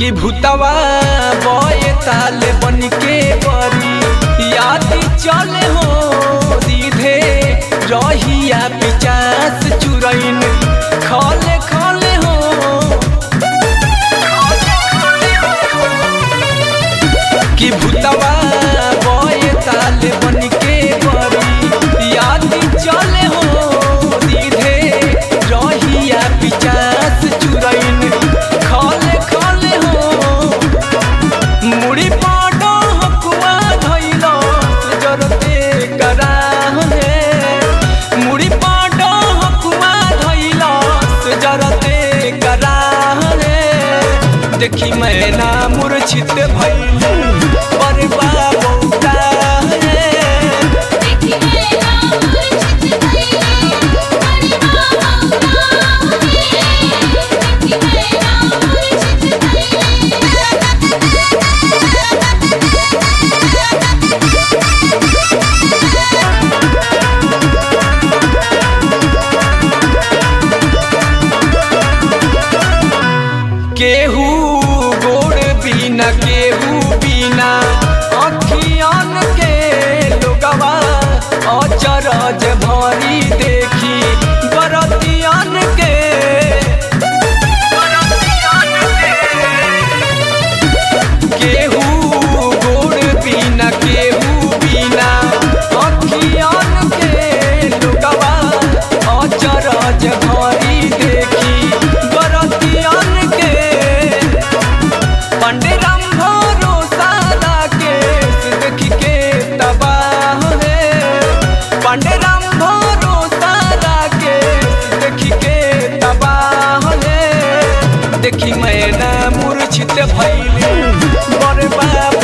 कि भूतवा बये ताल बन के बरी याद चले हो सीधे रहिया पिचास चुरैन खले खले हो कि भूतवा बये ताल बन के बरी याद चले हो सीधे रहिया पिचास चुरैन खले खले हो मुड़ी पाडो हकुआ धैल जरते कराहने मुड़ी पाडो हकुआ धैल जरते कराहने देखी मैना मूर्छित भैल पर बाबूता है देखी मैना मूर्छित भइले अरे बाबा उदाहे देखी मैना मूर्छित केहू गोड़ बिना केहू बिना अखियन के लोगवा अचरज भरी देखी बरतियन के केहू गोड़ बिना केहू बिना अखियन के लोगवा अचरज भरी देखी बरतियन के पंडे राम भरोसा के देख के तबाह है पंडे राम भरोसा के देख के तबाह है देखी मैना मूर्छित भैली बड़े बाबा